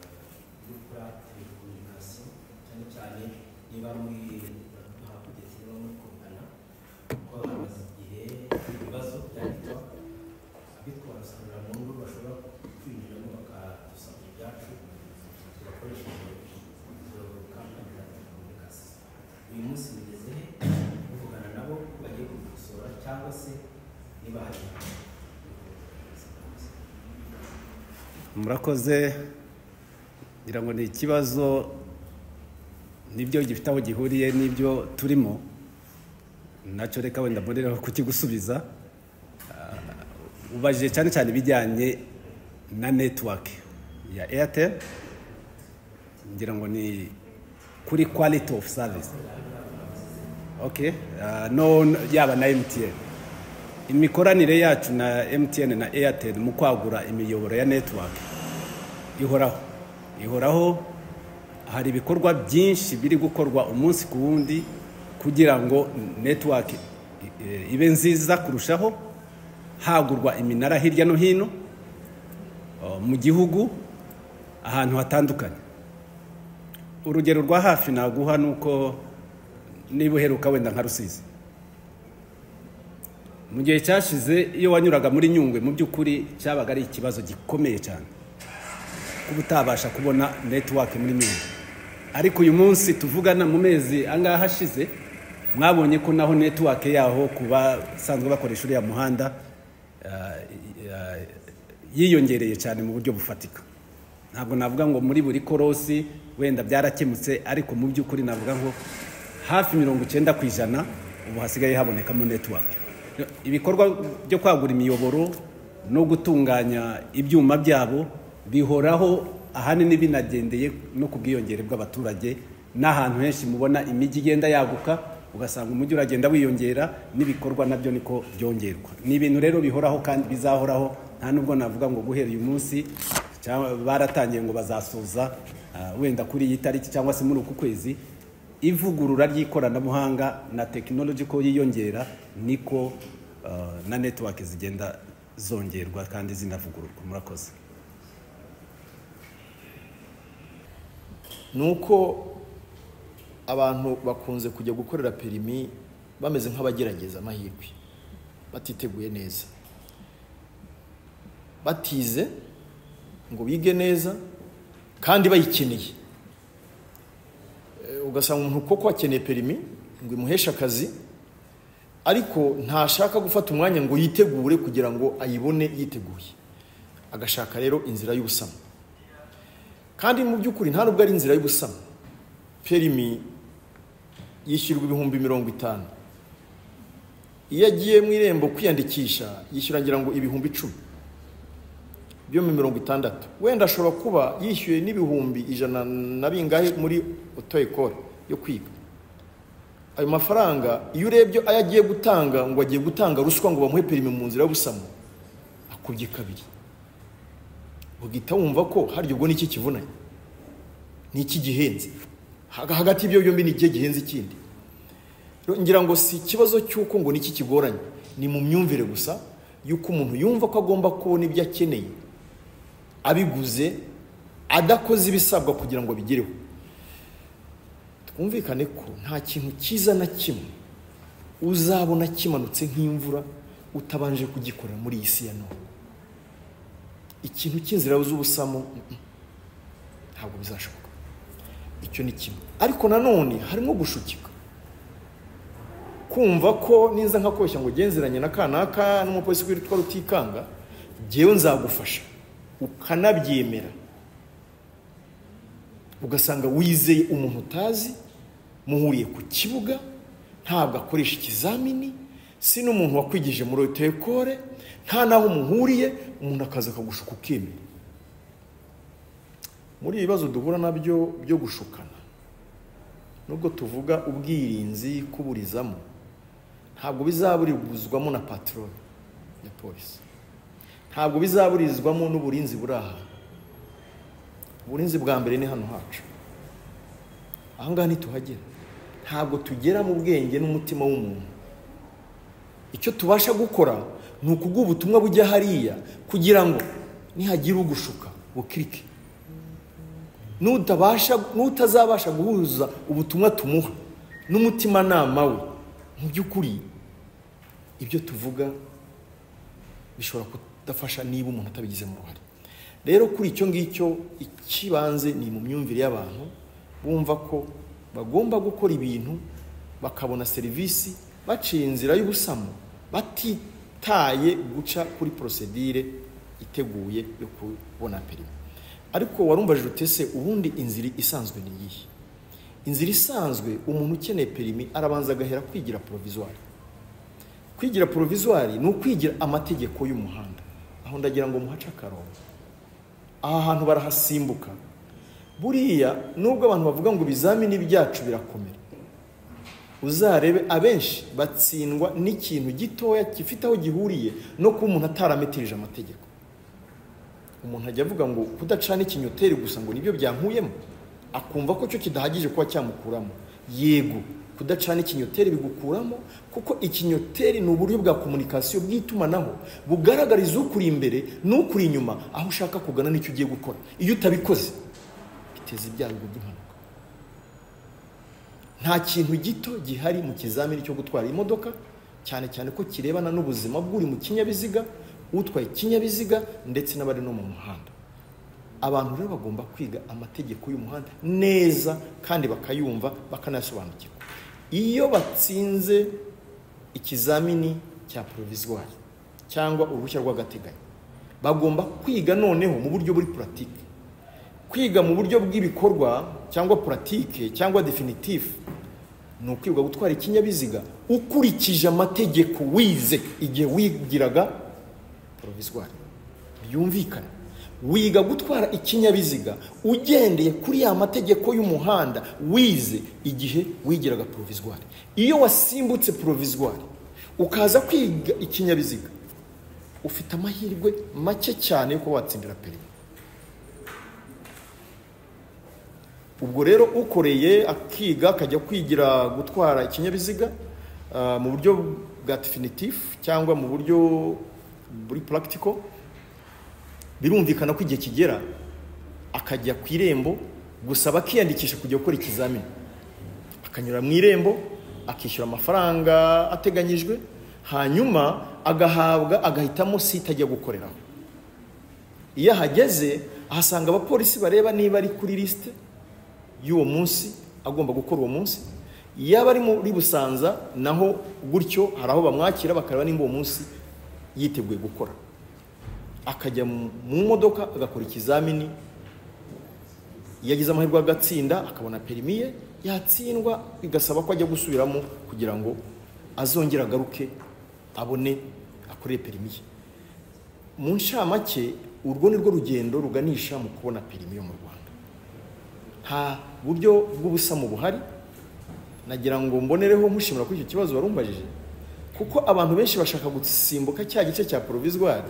byo gukora telekomunikasiyo cyane cyane niba muri baraduha kugeza niba muri kugana kuko bamaze igihe uyu munsi bigeze he muvugana nabo bagiye kubikosora cyangwa se niba hari murakoze ngira ngo ni ikibazo nibyo gifite aho gihuriye n'ibyo turimo nacyo reka wenda mbonereho kukigusubiza Ah, ubajije cyane cyane ibijyanye na netiwake ya airtel ngira ngo ni kuri quality of service okay ah, no no- yaba na mtn imikoranire yacu na mtn na airtel mu kwagura imiyoboro ya network ihoraho ihoraho hari ibikorwa byinshi biri gukorwa umunsi ku wundi kugira ngo network eh, ibe nziza kurushaho hagurwa iminara hirya no hino oh, mu gihugu ahantu hatandukanye urugero rwa hafi naguha ni uko niba uheruka wenda nka rusizi mu gihe cyashize iyo wanyuraga muri nyungwe mu by'ukuri cyabaga ari ikibazo gikomeye cyane kuba utabasha kubona netiwake muri nyungwe ariko uyu munsi tuvugana mu mezi angaha ashize mwabonye ko naho netiwake yaho ku basanzwe bakoresha uriya muhanda ah, ah, yiyongereye cyane mu buryo bufatika ntabwo navuga ngo muri buri korosi wenda byarakemutse ariko mu by'ukuri navuga ngo hafi mirongo icyenda ku ijana ubu hasigaye habonekamo netiwake ibikorwa byo kwagura imiyoboro no gutunganya ibyuma byabo bihoraho ahanini binagendeye no ku bwiyongere bw'abaturage n'ahantu henshi mubona imijyi igenda yaguka ugasanga umujyi uragenda wiyongera n'ibikorwa nabyo niko byongerwa ni ibintu rero bihoraho kandi bizahoraho nta nubwo navuga ngo guhera uyu munsi cyangwa baratangiye ngo bazasoza ah, wenda kuri iyi tariki cyangwa se muri uku kwezi ivugurura ry'ikoranabuhanga na tekinoloji ko yiyongera niko ah, na netiwake zigenda zongerwa kandi zinavugururwa murakoze ni uko abantu bakunze kujya gukorera perimi bameze nk'abagerageza amahirwe batiteguye neza batize ngo bige neza kandi bayikeneye Eh, ugasanga umuntu koko akeneye perimi ngo imuheshe akazi ariko ntashaka gufata umwanya ngo yitegure kugira ngo ayibone yiteguye agashaka rero inzira y'ubusamo kandi mu by'ukuri nta nubwo ari inzira y'ubusamo perimi yishyurwa ibihumbi mirongo itanu iyo agiye mu irembo kwiyandikisha yishyura ngira ngo ibihumbi icumi byo mu mirongo itandatu wenda ashobora kuba yishyuye n'ibihumbi ijana na bingahe muri oto ekore yo kwiga ayo mafaranga iyo urebye ayo agiye gutanga ngo agiye gutanga ruswa ngo bamuhe perimi mu nzira y'ubusamo akubye kabiri ugahita wumva ko harya ubwo ni iki kivunanye ni iki gihenze Haga- hagati y'ibyo byombi ni ikihe gihenze ikindi Rero ngira ngo si ikibazo cy'uko ngo ni iki kigoranye ni mu myumvire gusa y'uko umuntu yumva ko agomba kubona ibyo akeneye abiguze adakoze ibisabwa kugira ngo abigereho twumvikane ko nta kintu cyiza na kimwe uzabona kimanutse nk'imvura utabanje kugikorera muri iyi si ya none ikintu cy'inzira z'ubusamo mm, ntabwo bizashoboka icyo ni kimwe ariko nanone harimo gushukika kumva ko niza nkakoshya ngo ugenzeranye na kanaka n'umupolisi witwa rutikanga ngewe nzagufasha ukanabyemera ugasanga wizeye umuntu utazi muhuriye ku kibuga ntabwo akoresha ikizamini si n'umuntu wakwigije muri otekore nta n'aho muhuriye umuntu akaza akagushuka ukemera muri ibi bibazo duhura nabyo byo gushukana nubwo tuvuga ubwirinzi kuburizamo ntabwo bizaburizwamo na patroli ya polisi ntabwo bizaburizwamo n'uburinzi buri aha uburinzi bwa mbere ni hano hacu ahangaha ntituhagera ntabwo tugera mu bwenge n'umutima w'umuntu icyo tubasha gukora ni ukuguha ubutumwa bujya hariya kugira ngo nihagira ugushuka bukirike nutabasha n'utazabasha guhuza ubutumwa tumuha n'umutimanama we mu by'ukuri ibyo tuvuga bishobora kudafasha niba umuntu atabigizemo uruhare rero kuri icyo ngicyo ikibanze ni mu myumvire y'abantu bumva ko bagomba gukora ibintu bakabona serivisi baciye inzira y'ubusamo batitaye guca kuri porosedire iteguye yo kubona perimi ariko warumvajije utese ubundi inzira isanzwe ni iyihe inzira isanzwe umuntu ukeneye perimi arabanza agahera kwigira porovizwari kwigira porovizwari ni ukwigira amategeko y'umuhanda aho ndagira ngo muhace akarongo aha hantu barahasimbuka buriya nubwo abantu bavuga ngo ibizamini byacu birakomera uzarebe abenshi batsindwa n'ikintu gitoya gifite aho gihuriye no kuba umuntu atarametirije amategeko umuntu ajya avuga ngo kudacana ikinyoteri gusa ngo nibyo byankuyemo akumva ko cyo kidahagije kuba cyamukuramo yego kudacana ikinyoteri bigukuramo kuko ikinyoteri ni uburyo bwa komunikasiyo bw'itumanaho bugaragariza ukuri imbere n'ukuri inyuma aho ushaka kugana n'icyo ugiye gukora iyo utabikoze biteza ibyago by'impanuka nta kintu gito gihari mu kizamini cyo gutwara imodoka cyane cyane ko kirebana n'ubuzima bw'uri mu kinyabiziga utwaye ikinyabiziga ndetse n'abari no mu muhanda abantu rero bagomba kwiga amategeko y'umuhanda neza kandi bakayumva bakanayasobanukirwa iyo batsinze ikizamini cya porovizwari cyangwa uruhushya rw'agateganyo bagomba kwiga noneho mu buryo buri puratike kwiga mu buryo bw'ibikorwa cyangwa puratike cyangwa definitifu ni ukwibwa gutwara ikinyabiziga ukurikije amategeko wize igihe wigiraga porovizwari byumvikana wiga gutwara ikinyabiziga ugendeye kuri ya mategeko y'umuhanda wize igihe wigiraga porovizwari iyo wasimbutse porovizwari ukaza kwiga ikinyabiziga ufite amahirwe make cyane yo kuba watsindira perimi ubwo rero ukoreye akiga akajya kwigira gutwara ikinyabiziga mu buryo bwa definitifu cyangwa mu buryo buri purakitiko birumvikana ko igihe kigera akajya ku irembo gusa bakiyandikisha kujya gukora ikizamini akanyura mu irembo akishyura amafaranga ateganyijwe hanyuma agahabwa agahitamo site ajya gukoreraho iyo ahageze ahasanga abapolisi bareba niba ari kuri lisite y'uwo munsi agomba gukora uwo munsi yaba ari muri busanza naho gutyo hari aho bamwakira bakareba nimba uwo munsi yiteguye gukora akajya mu modoka agakora ikizamini iyo agize amahirwe agatsinda akabona perimi ye yatsindwa bigasaba ko ajya gusubiramo kugira ngo azongere agaruke abone akore perimi ye mu ncamake urwo ni rwo rugendo ruganisha mu kubona perimi yo mu rwanda nta buryo bw'ubusamo buhari nagira ngo mbonereho mushimira kuri icyo kibazo warumvajije kuko abantu benshi bashaka gusimbuka cya gice cya porovizwari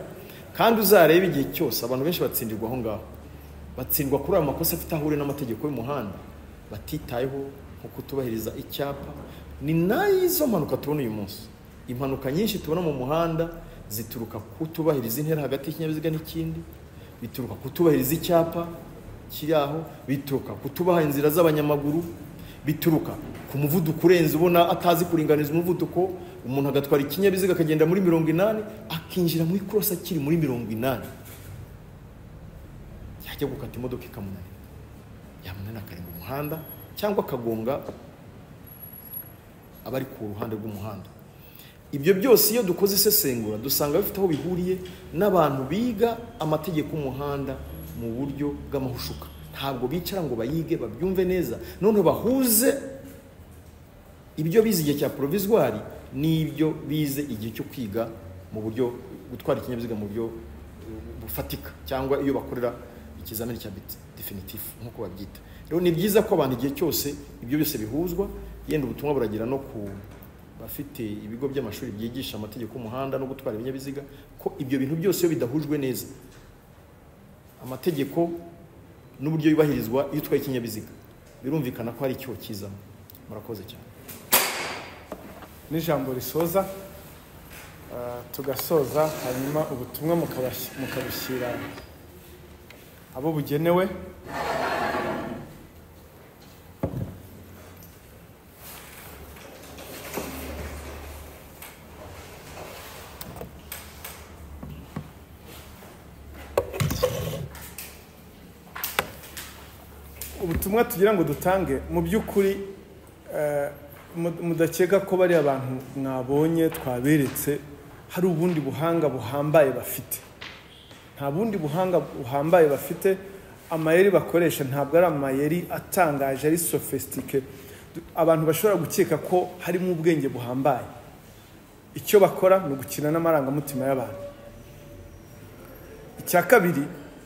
kandi uzareba igihe cyose abantu benshi batsindirwa aho ngaho batsindwa kuri ayo makosa afite aho ahuriye n'amategeko y'umuhanda batitayeho nko kutubahiriza icyapa ni nayizo mpanuka tubona uyu munsi impanuka nyinshi tubona mu muhanda zituruka kutubahiriza intera hagati y'ikinyabiziga n'ikindi bituruka kutubahiriza icyapa kiri aho bituruka kutubaha inzira z'abanyamaguru bituruka ku muvuduko urenze ubona atazi kuringaniza umuvuduko umuntu agatwara ikinyabiziga akagenda muri mirongo inani akinjira mu ikorosi akiri muri mirongo inani yajya gukata imodoka ikamunanira yamunanira akarenga umuhanda cyangwa akagonga abari ku ruhande rw'umuhanda ibyo byose iyo dukoze isesengura dusanga bifite aho bihuriye n'abantu biga amategeko y'umuhanda mu buryo bw'amahushuka ntabwo bicara ngo bayige babyumve neza noneho bahuze ibyo bize igihe cya porovizwari n'ibyo bize igihe cyo kwiga mu buryo gutwara ikinyabiziga mu buryo bufatika cyangwa iyo bakorera ikizamini cya definitifu nk'uko babyita rero ni byiza ko abantu igihe cyose ibyo byose bihuzwa yenda ubutumwa buragira no ku bafite ibigo by'amashuri byigisha amategeko y'umuhanda no gutwara ibinyabiziga ko ibyo bintu byose iyo bidahujwe neza amategeko n'uburyo yubahirizwa iyo utwaye ikinyabiziga birumvikana ko hari icyo kizamo murakoze cyane n'ijambo risoza ah, tugasoza hanyuma ubutumwa mukabash- mukabushyira abo bugenewe ubutumwa tugira ngo dutange mu by'ukuri eh, mu- mudakeka ko bariya bantu mwabonye twaberetse hari ubundi buhanga buhambaye bafite nta bundi buhanga buhambaye bafite amayeri bakoresha ntabwo ari amayeri atangaje ari sofisitike abantu bashobora gukeka ko harimo ubwenge buhambaye icyo bakora ni ugukina n'amarangamutima y'abantu icya kabiri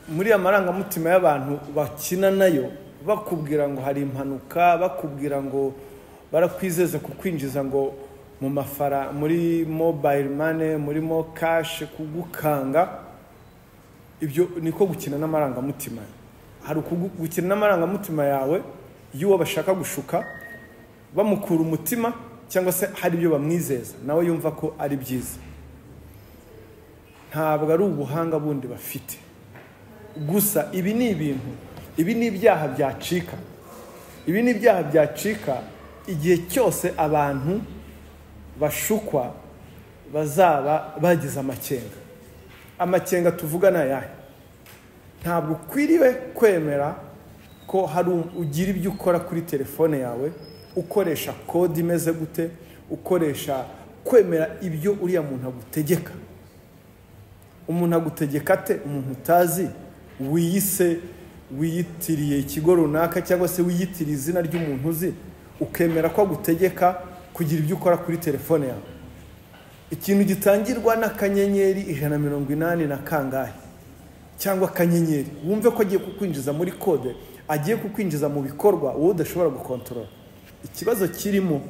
muri ya marangamutima y'abantu bakina nayo bakubwira ngo hari impanuka bakubwira ngo barakwizeza kukwinjiza ngo mu mafara muri mobayiro mane murimo kashi kugukanga ibyo niko gukina n'amarangamutima hari ukugu- gukina n'amarangamutima yawe y'uwo bashaka gushuka bamukura umutima cyangwa se hari ibyo bamwizeza nawe yumva ko ari byiza ntabwo ari ubuhanga bundi bafite gusa ibi ni ibintu ibi ni ibyaha byacika ibi ni ibyaha byacika igihe cyose abantu bashukwa bazaba bagize amakenga amakenga tuvuga ni ayahe ntabwo ukwiriwe kwemera ko hari u- ugira ibyo ukora kuri telefone yawe ukoresha kode imeze gute ukoresha kwemera ibyo uriya muntu agutegeka umuntu agutegeka ate umuntu utazi wiyise wiyitiriye ikigo runaka cyangwa se wiyitiriye izina ry'umuntu uzi ukemera ko agutegeka kugira ibyo ukora kuri telefone yawe ikintu gitangirwa n'akanyenyeri ijana na mirongo inani na kangahe cyangwa akanyenyeri wumve ko agiye kukwinjiza muri kode agiye kukwinjiza mu bikorwa wowe udashobora gukontorora ikibazo kirimo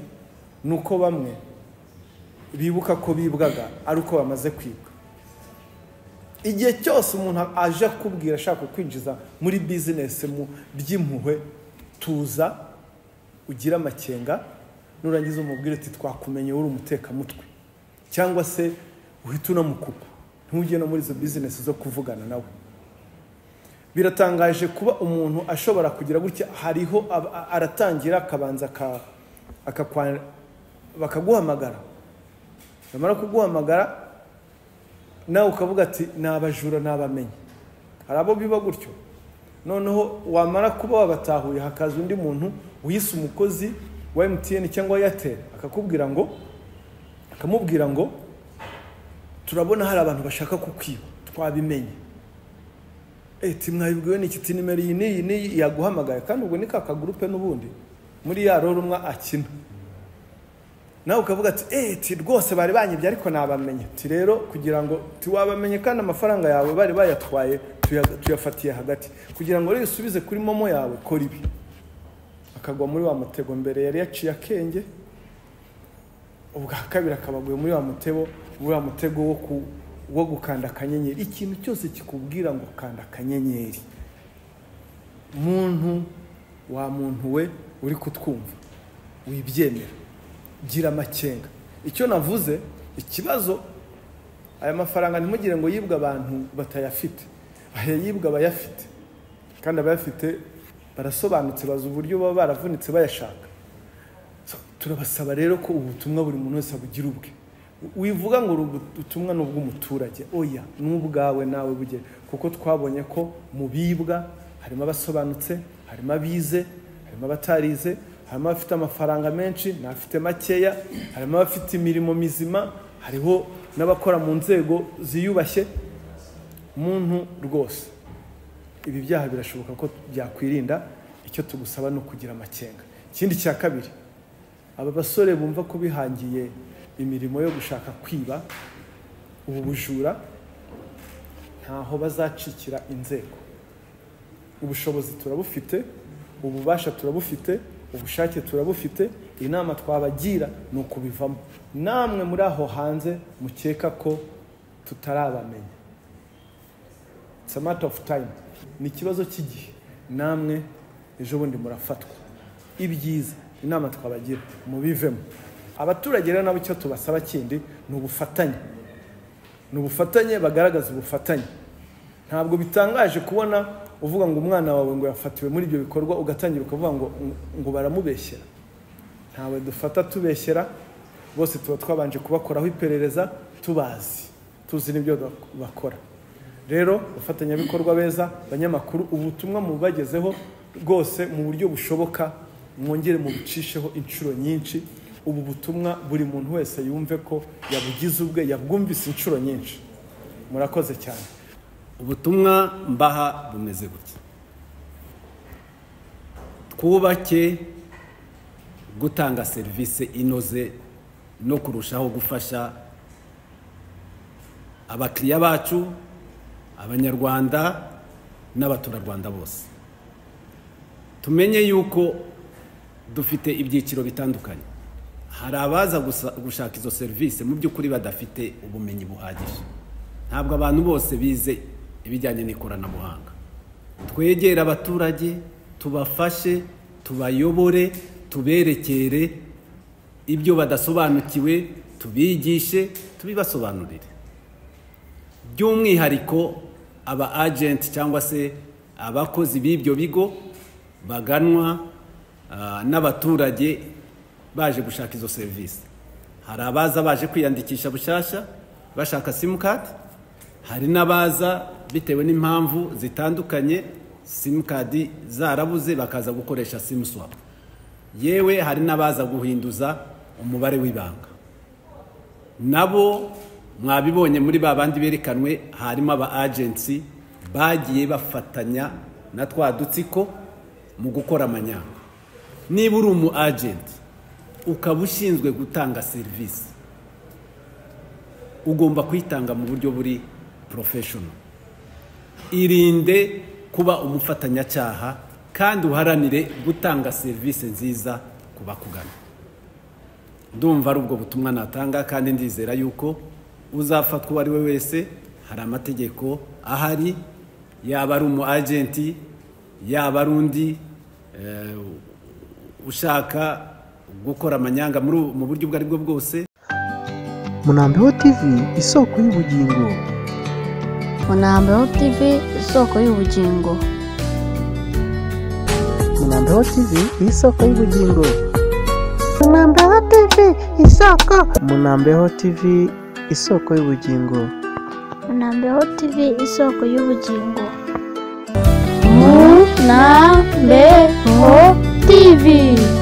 ni uko bamwe bibuka ko bibwaga ari uko bamaze kwibwa igihe cyose umuntu aje akubwira ashaka kukwinjiza muri bizinesi mu by'impuhwe tuza ugire amakenga nurangiza umubwire uti twakumenye uri umutekamutwe cyangwa se uhita unamukupa ntujye no muri izo bizinesi zo kuvugana nawe biratangaje kuba umuntu ashobora kugira gutya hariho ab- a- aratangira akabanza aka- akakwa- bakaguhamagara bamara kuguhamagara nawe ukavuga ati ni abajura nabamenye hari abo biba gutyo noneho wamara kuba wabatahuye hakaza undi muntu wise umukozi wa emutiyeni cyangwa eyateri akakubwira ngo akamubwira ngo turabona hari abantu bashaka kukwiba twabimenye eti mwabibwiwe n'iki ti nimero iyi n'iyi n'iyi yaguhamagaye kandi ubwo ni ka kagurupe n'ubundi muri ya roro umwe akina nawe ukavuga ati eti rwose bari banyibye ariko nabamenye ti rero kugira ngo tiwabamenye kandi amafaranga yawe bari bayatwaye tuya- tuyafatiye hagati kugira ngo rero usubize kuri momo yawe kora ibi akagwa muri wa mutego mbere yari yaciye akenge ubwa kabiri akabaguye muri wa mutego muri wa mutego wo ku wo gukanda akanyenyeri ikintu cyose kikubwira ngo kanda akanyenyeri muntu wa muntu we uri kutwumva wibyemera gira amakenga icyo navuze ikibazo aya mafaranga ntimugire ngo yibwe abantu batayafite aya yibwe abayafite kandi abayafite barasobanutse bazi uburyo baba baravunitse bayashaka So, turabasaba rero ko ubu butumwa buri muntu wese abugira ubwe wivuga ngo ubu butumwa ni ubw'umuturage oya ni ubwawe nawe buge kuko twabonye ko mu bibwa harimo abasobanutse harimo abize harimo abatarize harimo abafite amafaranga menshi n'abafite makeya harimo abafite imirimo mizima hariho n'abakora mu nzego ziyubashye muntu rwose ibi byaha birashoboka ko byakwirinda icyo tugusaba ni ukugira amakenga ikindi cya kabiri aba basore bumva ko bihangiye imirimo yo gushaka kwiba ubu bujura ntaho bazacikira inzego ubushobozi turabufite ububasha turabufite ubushake turabufite inama twabagira ni ukubivamo namwe muri aho hanze mukeka ko tutarabamenya it's a matter of time ni ikibazo cy'igihe namwe ejo bundi murafatwa ibyiza inama twabagira mubivemo abaturage rero nabo icyo tubasaba kindi ni ubufatanye ni ubufatanye bagaragaza ubufatanye ntabwo bitangaje kubona uvuga ngo umwana wawe ngo yafatiwe muri ibyo bikorwa ugatangira ukavuga ngo ngo baramubeshyera ntawe dufata tubeshyera bose tuba twabanje kubakoraho iperereza tubazi tuzi n'ibyo bakora rero abafatanyabikorwa beza abanyamakuru ubutumwa mubagezeho rwose mu buryo bushoboka mwongere mubucisheho inshuro nyinshi ubu butumwa buri muntu wese yumve ko yabugize ubwe yabwumvise inshuro nyinshi murakoze cyane ubutumwa mbaha bumeze gutya twubake gutanga serivisi inoze no kurushaho gufasha abakiriya bacu abanyarwanda n'abaturarwanda bose tumenye yuko dufite ibyiciro bitandukanye hari abaza gusa- gushaka izo serivisi mu by'ukuri badafite ubumenyi buhagije ntabwo abantu bose bize ibijyanye n'ikoranabuhanga twegere abaturage tubafashe tubayobore tuberekere ibyo badasobanukiwe tubigishe tubibasobanurire by'umwihariko aba agenti cyangwa se abakozi b'ibyo bigo baganwa ah, n'abaturage baje gushaka izo serivisi hari abaza baje kwiyandikisha bushyashya bashaka simukadi hari n'abaza bitewe n'impamvu zitandukanye simukadi zarabuze bakaza gukoresha simuswapu yewe hari n'abaza guhinduza umubare w'ibanga nabo mwabibonye muri ba bandi berekanwe harimo aba agency bagiye bafatanya na twa dutsiko mu gukora amanyanga niba uri umu agent ukaba ushinzwe gutanga serivisi ugomba kuyitanga mu buryo buri professional irinde kuba umufatanyacyaha kandi uharanire gutanga serivisi nziza ku bakugana ndumva ari ubwo butumwa natanga kandi ndizera yuko uzafatwa uwo ari we wese hari amategeko ahari yaba ari umu agenti yaba ari undi eh, ushaka gukora amanyanga muri ubu- mu buryo ubwo ari bwo bwose Munambeho TV isoko y'ubugingo. Munambeho TV isoko y'ubugingo. Munambeho TV isoko y'ubugingo. Munambeho TV isoko. Munambeho TV isoko y'ubugingo. Munambeho TV isoko y'ubugingo. Munambeho TV.